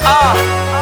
Ah.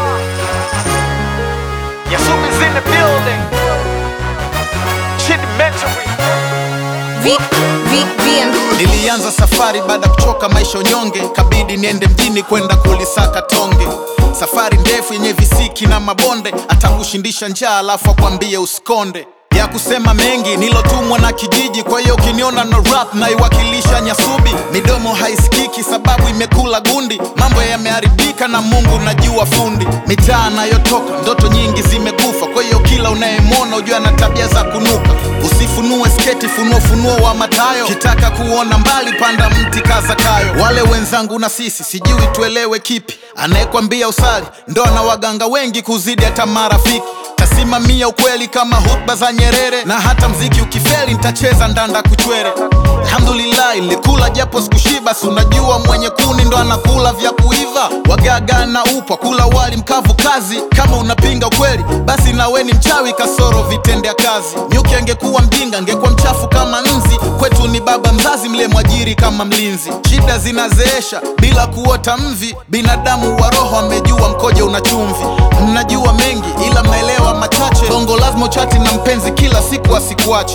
Yasumi's in the building. Chidimentary. V, V, VM. Nilianza safari baada ya kuchoka maisha unyonge, kabidi niende mjini kwenda kulisaka tonge. Safari ndefu yenye visiki na mabonde, atakushindisha njaa alafu akwambie usikonde ya kusema mengi nilotumwa na kijiji, kwa hiyo ukiniona no rap naiwakilisha Nyasubi. Midomo haisikiki sababu imekula gundi, mambo yameharibika na Mungu najua fundi. Mitaa nayotoka ndoto nyingi zimekufa, kwa hiyo kila unayemwona ujua na tabia za kunuka. Usifunue sketi, funua funuo wa Matayo. Kitaka kuona mbali, panda mti kaza kayo. Wale wenzangu na sisi sijui tuelewe kipi, anayekwambia usali ndo ana waganga wengi kuzidi hata marafiki tasimamia ukweli kama hutba za Nyerere, na hata mziki ukifeli nitacheza ndanda kuchwere. Alhamdulillah, ilikula japo sikushiba, si unajua mwenye kuni ndo anakula vya kuiva. Wagaga na upwa kula wali mkavu kazi. Kama unapinga ukweli, basi nawe ni mchawi kasoro vitendea kazi. Nyuki angekuwa mjinga, angekuwa mchafu kama nzi. Kwetu ni baba mzazi, mle mwajiri kama mlinzi. Shida zinazeesha bila kuota mvi, binadamu wa roho amejua mkoje una chumvi. Mnajua mengi ila mnaelewa machache. Bongo lazima uchati na mpenzi kila siku asikuache.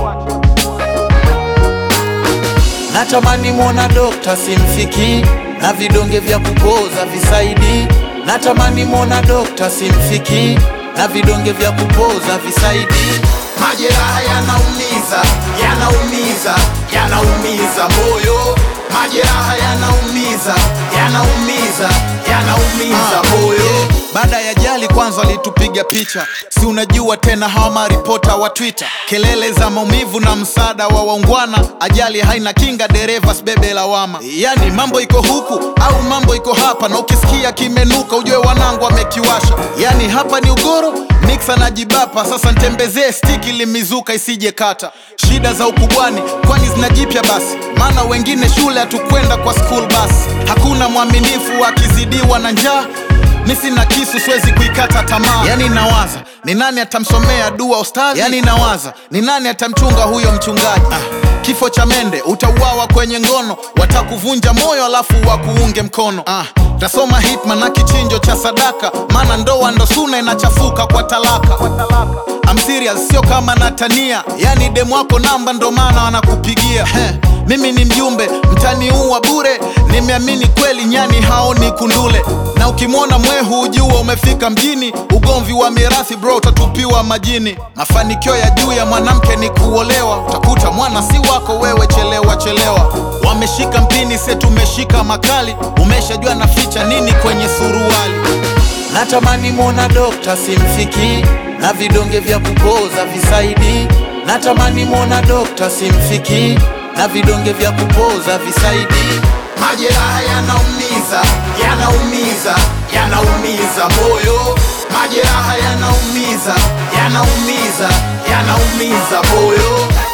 Natamani mwona dokta simfiki na vidonge vya kupoza visaidi. Natamani mwona dokta simfiki na vidonge vya kupoza visaidi. Majeraha yanaumiza, yanaumiza, yanaumiza moyo. Majeraha yanaumiza, yanaumiza, yanaumiza moyo. Baada ya jali kwanza walitupiga picha, si unajua tena hawa maripota wa Twitter, kelele za maumivu na msaada wa waungwana. Ajali haina kinga, dereva sibebe lawama. Yani mambo iko huku au mambo iko hapa, na ukisikia kimenuka ujue wanangu wamekiwasha. Yani hapa ni ugoro mixa na jibapa, sasa ntembezee stiki limizuka isije kata. Shida za ukubwani kwani zina jipya basi, maana wengine shule hatukwenda kwa school bus. Hakuna mwaminifu akizidiwa na njaa mi sina kisu siwezi kuikata tamaa yani nawaza ni nani atamsomea dua ustadhi yani nawaza ni nani atamchunga huyo mchungaji ah. kifo cha mende utauawa kwenye ngono watakuvunja moyo alafu wakuunge mkono ah. tasoma hitman na kichinjo cha sadaka maana ndoa ndo suna inachafuka kwa talaka I'm serious, sio kama natania yani demu wako namba ndo maana wanakupigia Heh. Mimi ni mjumbe mtaniua bure, nimeamini kweli nyani haoni kundule, na ukimwona mwehu ujua umefika mjini. Ugomvi wa mirathi bro, utatupiwa majini. Mafanikio ya juu ya mwanamke ni kuolewa, utakuta mwana si wako wewe, chelewa chelewa. Wameshika mpini, se tumeshika makali, umeshajua naficha nini kwenye suruali. Natamani mwona dokta simfiki na vidonge vya kupoza visaidi. Natamani mwona dokta simfiki na vidonge vya kupoza visaidi. Majeraha yanaumiza, yanaumiza, yanaumiza moyo. Majeraha yanaumiza, yanaumiza, yanaumiza moyo.